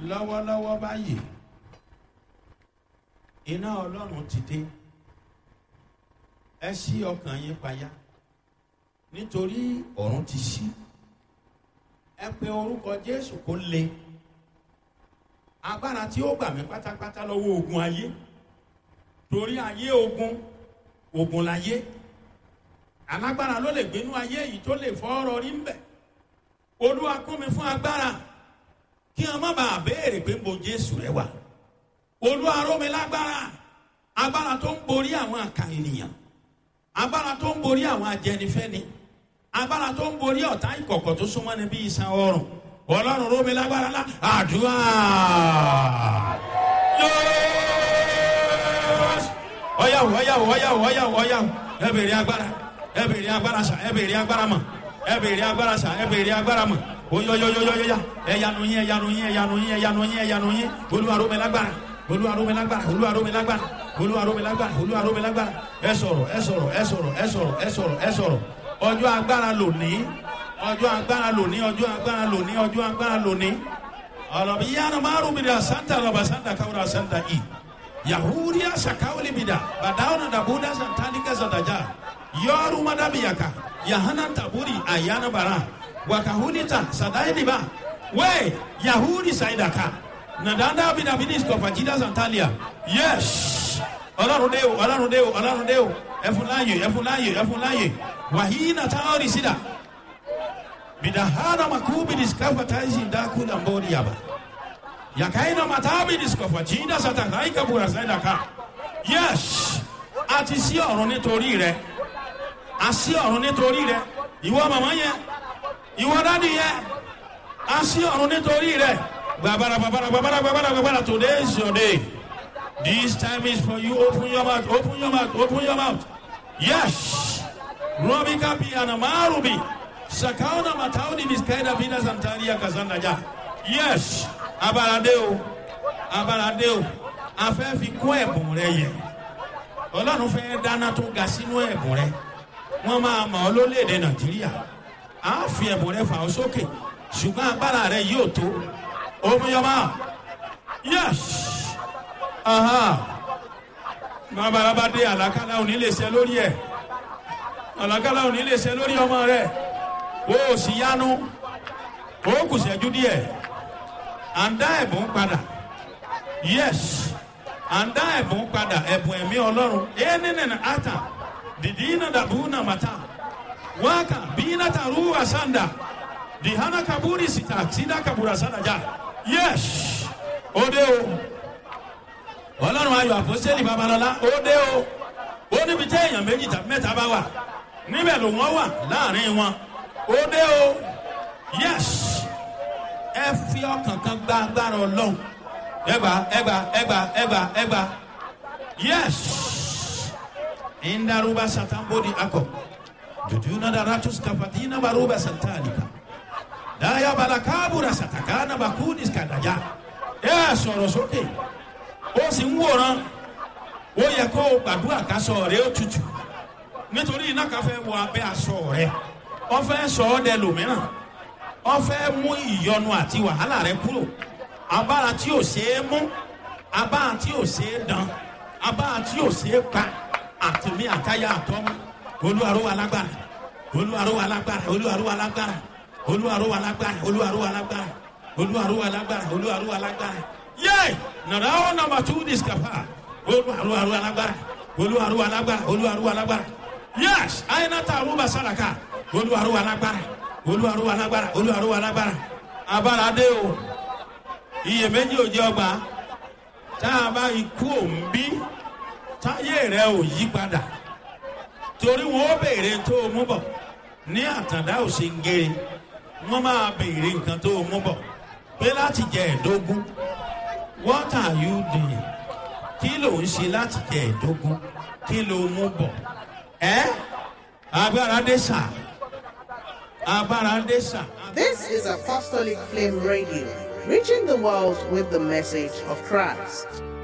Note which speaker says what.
Speaker 1: lọ́wọ́lọ́wọ́ báyìí iná ọlọ́run ti dé ẹ ṣí ọkàn yín payá nítorí ọ̀run ti ṣí ẹ pe orúkọ jésù kó le agbára tí ó gbà mí pátápátá lọ́wọ́ ogun ayé torí ayé ogun ogun láyé alágbára ló lè gbénú ayé yìí tó lè fọ́ ọ̀rọ̀ rí ń bẹ̀ olúwa kún mi fún agbára kí wọn má bàa béèrè pé bo jésù rẹ wà olúwa ró mi lágbára agbára tó ń borí àwọn àkà ènìyàn agbára tó ń borí àwọn ajẹnifẹni agbára tó ń borí ọ̀tá ìkọ̀kọ̀ tó súnmọ́ ni bí iṣan ọrùn ọlọ́run ró mi lágbára lá àdúrà ọyàwó ọyàwó ọyàwó ọyàwó ọyàwó ẹ bèrè agbára ẹ bèrè agbára sà ẹ bèrè agbára mọ ẹ bèrè agbára sà ẹ bèrè agbára mọ oyoyoyoyoya ẹyanu yín ẹyanu yín ẹyanu yín ẹyanu yín ẹyanu yín olúwarome lágbára olúwarome lágbára olúwarome lágbára olúwarome lágbára olúwarome lágbára ẹ sọrọ ẹ sọrọ ẹ sọrọ ẹ sọrọ ẹ sọrọ ẹ sọrọ ọjọ agbára lòní ọjọ agbára lòní ọjọ agbára lòní ọjọ agbára lòní ọlọmọ yíyanu márùn mi da santa lọba santa kawura santa i yahudiya sakawuli mi da badawuna dabuda santalika santaja yọọru madabiyaka yahana taburi ayana bara wakahunita sadailiba we yahudi saidaka nadanda bidabidis kọfajida santalia yes ọlọrun de o ọlọrun de o ọlọrun de o ẹfunláyè ẹfunláyè ẹfunláyè wàhíínà táwọn ìsìdá bidahana makubidis kafataisi ndakula mbori yaba yakaina matabidis kọfajida satakaika bura saidaka yes àti sí ọ̀run nítorí rẹ àsí ọ̀run nítorí rẹ ìwọ màmá yẹn ìwọ dádì yẹn a sí ọ̀run nítorí rẹ̀ gbàbàrà gbàbàrà gbàbàrà gbàbàrà gbàbàrà today is your day this time is for you open your mouth open your mouth open your mouth yes robi kapi anamarubi sakauna matauni miskaida bina santaria kazanda ja yes abalade o abalade o afẹ́ fi kún ẹ̀bùn rẹ yẹ ọlọ́run fẹ́ dáná tó ga sínú ẹ̀bùn rẹ wọ́n máa mọ̀ ọ́ lólèdè nàìjíríà a fi ẹ̀bùn rẹ fà ọ́ sókè ṣùgbọ́n agbára rẹ yóò tó omiyọba yes babalaba dé àlàkálà òní lè ṣe lórí ẹ àlàkálà òní lè ṣe lórí ọmọ rẹ o ò sì yanu o kù ṣẹ́jú díẹ̀ à ń dá ẹ̀bùn padà yes à ń dá ẹ̀bùn padà ẹ̀bùn ẹ̀mí ọlọ́run ẹ̀ nínú ata dìdí iná dàbú náà màtá waka bina taruwa sanda dihana kaburi sita sida kabura sanda ja yes ode o ọlọ́run ayọ̀ àpọ́sẹ́lì babalọ́lá ode o ó níbi tí èèyàn méjì tàbí mẹ́ta bá wà níbẹ̀ ló wọ́n wà láàrin wọn ode o yes ẹ fi ọkàn kan gba agbára ọlọ́run ẹgbà ẹgbà ẹgbà ẹgbà ẹgbà yes indaruba satambodi akọ jujuna da ratus kafatina baruba santalika daya balakabura satakana bakudis kadaja ẹ sọ̀rọ̀ sókè ó sì ń wòran ó yẹ kó o gbàdúrà ká sọ rẹ ó tutù nítorí iná kan fẹ́ wọ abẹ́ aṣọ rẹ wọ́n fẹ́ sọ ọ́ dẹ lòmíràn wọ́n fẹ́ mú ìyọnu àti wàhálà rẹ kúrò abára tí ò ṣeé mú abára tí ò ṣeé dán abára tí ò ṣeé pa àtìmí àtayá àtọ́mú olúwarúwa lágbára olúwarúwa lágbára olúwarúwa lágbára olúwarúwa lágbára olúwarúwa lágbára olúwarúwa lágbára olúwarúwa lágbára yé nàrà ó nàmbà tú discapa olúwarúwa lágbára olúwarúwa lágbára olúwarúwa lágbára yés àyínátà arúgbà sàràkà olúwarúwa lágbára olúwarúwa lágbára olúwarúwa lágbára abáradé o iyèméjì òjì ọgbà tá a bá ikú òǹbí táyé rẹ ò yí padà torí wọn ó béèrè tó o mú bọ ní àtàndá òsèǹgèrè wọn máa béèrè nǹkan tó o mú bọ pé láti jẹ ẹdógún what are you doing kí ló ń ṣe láti jẹ ẹdógún kí ló mú bọ ẹ agbára dé sà agbára dé sà.
Speaker 2: This is Apostolic Flame Radio, reaching the world with the message of Christ.